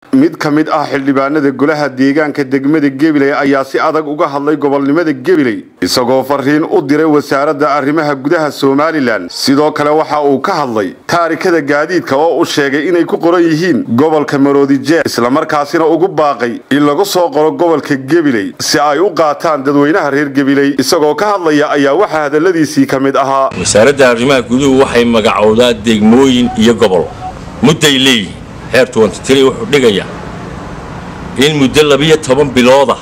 mid ka mid ah xildhibaanada golaha deegaanka degmada gabiley ayaa si adag uga hadlay gobolnimada gabiley isagoo fariin u diray wasaaradda arrimaha gudaha somalilan sidoo kale waxa uu ka hadlay taarikada gaadiidka oo uu sheegay inay ku qoran yihiin gobolka maroodijeer islamarkaasina ugu baaqay in lagu soo qoro gobolka gabiley si ay u qaataan dadweynaha reer gabiley isagoo ka hadlaya ayaa waxaa hadalladiisii ka mid ahaa wasaaradda arrimaha guduhu waxay magacowdaa degmooyin iyo gobol mudday leeyihiin xeer tuwantitiri wuxuu dhigayaa in muddo labiyo toban bilooda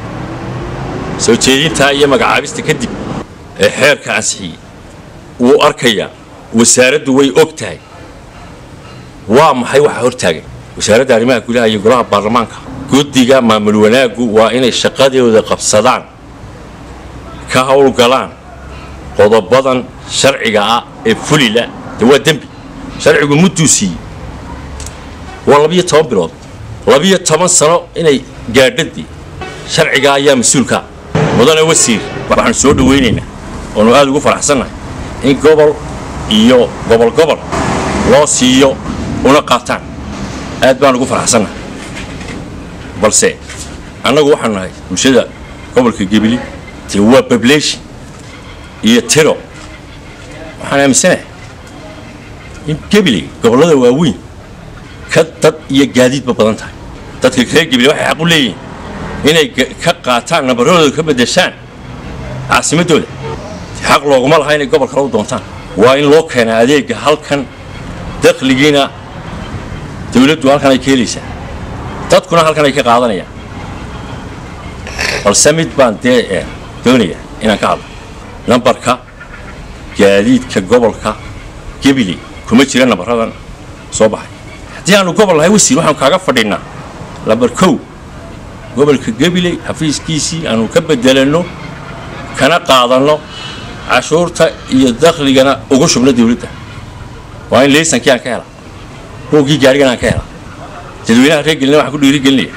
soo jeedintaa iyo magacaabista kadib ee xeerka ansixiyey wuu arkayaa wasaaraddu way og tahay waa maxay waxa hortaagan wasaaradda arrimaha gudaha iyo golaha baarlamaanka guddiga maamul wanaaggu waa inay shaqadooda qabsadaan ka howlgalaan qodobadan sharciga ah ee fulila de waa dembi sharcigu mudduu siiyey waa labiyo toban bilood labiyo toban sano inay gaadhadii sharciga ayaa mas-uulkaa mudane wasiir waxaanu soo dhawaynaynaa oonu aada ugu faraxsannahay in gobol iyo gobol gobol loo siiyo una qaataan aad baan ugu faraxsannahay balse annagu waxaan nahay bulshada gobolka gebili dee waa bablation iyo tiro waxaan aaminsanahay in gebili gobollada waaweyn ka dad iyo gaadiidba badan tahay dadka reer gebile waxay xaq u leeyihiin inay ka qaataan nambaradooda ka beddeshaan caasimaddooda xaq looguma laha inay gobol kale u doontaan waa in loo keenaa adeega halkan dakhligiina dawladdu halkan ay ka helaysaa dadkuna halkan ay ka qaadanayaan balse mid baan dee doonayaa inaan ka hadlo nambarka gaadiidka gobolka gebile kuma jira nambaradan soo baxay haddii aanu gobol lahay wasiir waxaanu kaaga fadhinnaa lambar kow gobolka gabiley xafiiskiisii aanu ka bedelanno kana qaadanno cashuurta iyo dakhligana ugu shubno dawladda waa in laysankii aan ka helaa roogii gaarigana aan ka helaa dadweynaha reer gelina waxaan ku dhiirigelinaya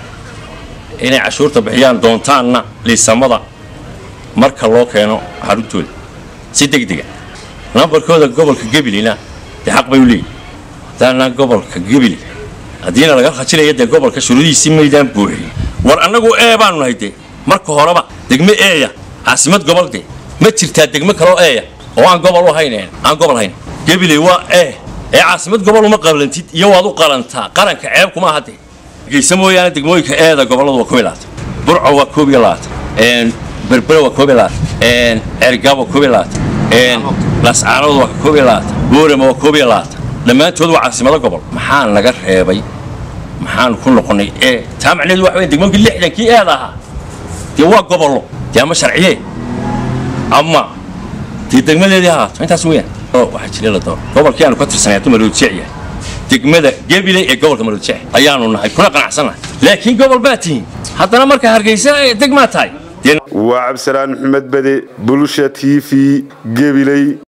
inay cashuurta bixiyaan doontaanna liisamada marka loo keeno xaruntooda si degdega nambarkooda gobolka gabileyna dee xaq bay u leeyihin haddaanaa gobolka gebile haddiina laga rajinaya dee gobolka shuruudihiisii maydaan buuxiy war annagu ee baanu nahay dee marka horeba degmo eeya caasimad gobol dee ma jirtaa degmo kaloo eeya oo aan gobol u hayn aan gobol hayn gebile waa ee ee caasimad gobol uma qablantid iyo waad u qalantaa qaranka ceeb kuma aha dee geysa mooyaane degmooyinka eeda gobolladu waa koob iyo labaatan burco waa koob iyo labaatan berbere waa koob iyo labaatan cergaab waa koob iyo labaatan lascaanood waa koob iyo labaatan boorama waa koob iyo labaatan dhammaantood waa caasimado gobol maxaa naga reebay maxaanu ku noqonnay ee taa macneedu waxa wey degmoonkii lixdankii eed ahaa dee waa gobollo dee ama sharciye ama dee degmadeedii ahaato intaas weyaan waxaa jira la doon gobolkii aanu ka tirsanay hadduu maroodjeec yahay degmada gebile ee gobolka maroodjeec ayaanu nahay kuna qanacsannahay laakiin gobol baa tihiin haddana marka hargeysa degmaa tahay waa cabdisalaan maxamed bede bulsha t v gabiley